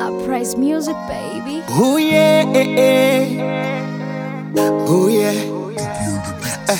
Uprise music, baby. Oh yeah, eh, eh. oh yeah. Eh.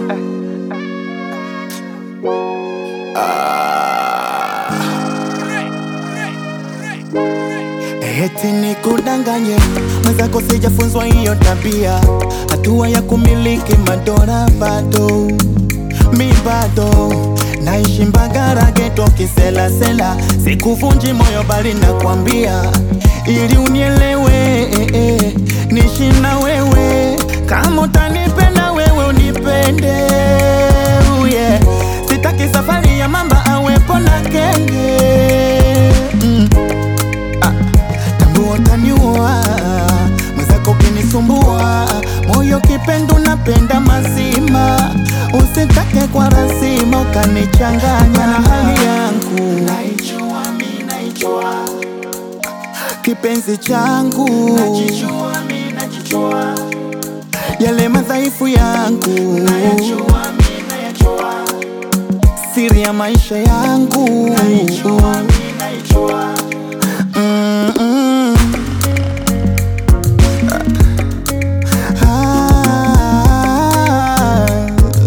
Ah. Eti nikudanganye mwenzako, sijafunzwa hiyo tabia, hatua ya kumiliki madola bado mi bado naishi Mbagara geto kiselasela, sikuvunji moyo bali nakwambia ili unielewe eh, eh, nishi na wewe kama utanipenda wewe unipende oh yeah. Sitaki safari ya mamba awepo na kenge mm. ah. Tambua utaniua mwenzako kinisumbua moyo kipendo napenda mazima usitake kwa rasima ukanichanganya na hali yangu naijua, mi naijua kipenzi changu najijua, mi najijua yale madhaifu yangu nayajua, mi nayajua siri ya maisha yangu naijua, mi naijua mm -mm. Ah.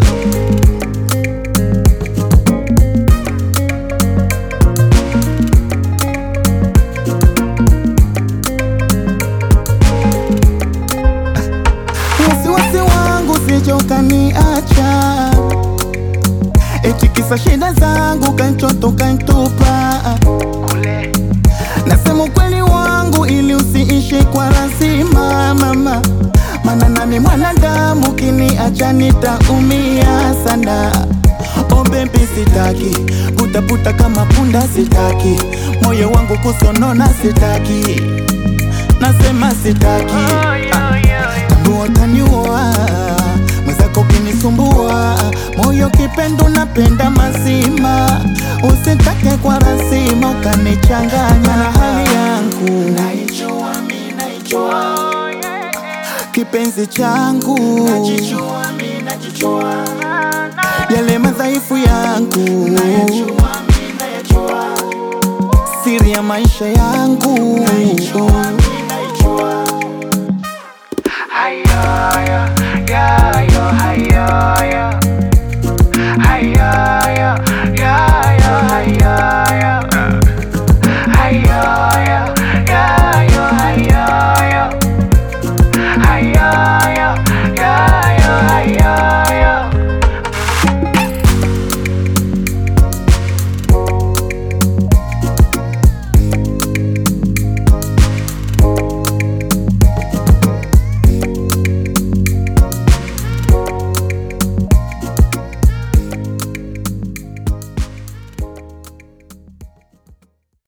wasiwasi wangu sije ukaniacha, eti kisa shida zangu kanchoto kantupa. Nasema ukweli wangu ili usiishi kwa lazima mama, mana nami mwanadamu, kiniacha nitaumia sana. Oh baby, sitaki putaputa kama punda, sitaki moyo wangu kusonona, sitaki nasema sitaki Tambua utaniua mwenzako kinisumbua moyo kipendo napenda mazima usitake kwa rasima ukanichanganya na hali yangu naijua, mi naijua kipenzi changu najijua, mi najijua yale madhaifu yangu nayajua, mi nayajua siri ya maisha yangu naijua, mi naijua Haya.